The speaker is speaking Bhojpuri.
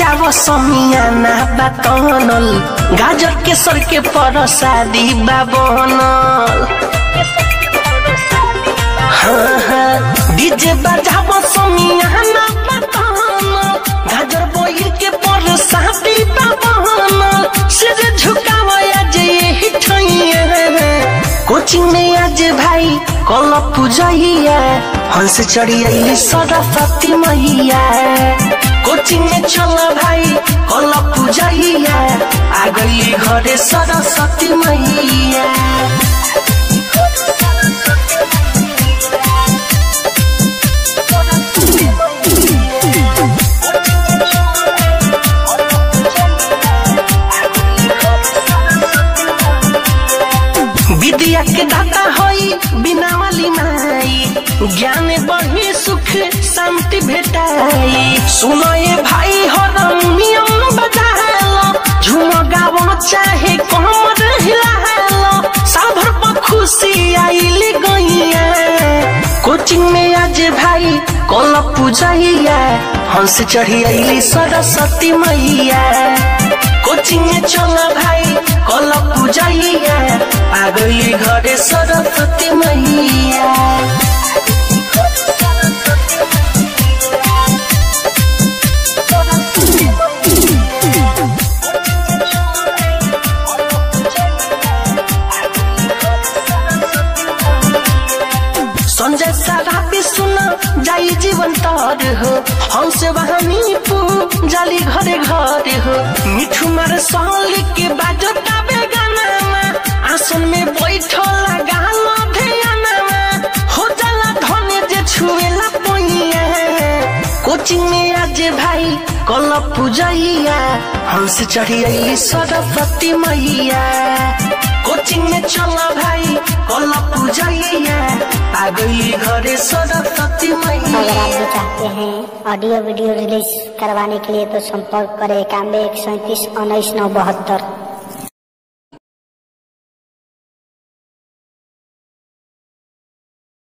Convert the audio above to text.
बजाव समियाना बातनल गाजर के सर के परसादी बाबनल हाँ हाँ डीजे बजाव समियाना बातनल गाजर बोइल के परसादी बाबनल सिर झुकावा आज यही ठैया कोचिंग में आज भाई कल पूजैया हंस चढ़ी अली सरस्वती मैया कोचिंग में चल भाई कल पूजैया आ गई घरे सरस्वती मैया विद्या के दाता होई बिना वाली माई ज्ञान बढ़ी सुख शांति भेटाई सुनो ये भाई हारमोनियम बजालो झूम गावो चाहे कमर हिलालो साभर पर खुशी आइल गईया कोचिंग में आज भाई कल पूजैया हंस चढ़ी आइली सरस्वती मैया कोचिंग में चल भाई कल पूजैया आ गई घरे सरस्वती मैया संजय सारा भी सुन जाई जीवन तार हो हमसे वहानी पू जाली घरे घरे हो मिठू मार साल के बाजो ताबे गाना आसन में बैठला गाना ध्याना हो जाला धने जे छुएला पोइया कोचिंग में आज भाई कल पूजैया हमसे चढ़ी आई सरस्वती मैया कोचिंग में चल भाई कल पूजैया आ गई घरे सरस्वती अगर आप मैया भी चाहते हैं ऑडियो वीडियो रिलीज करवाने के लिए तो संपर्क करें इक्यानवे एक सैंतीस उन्नीस नौ बहत्तर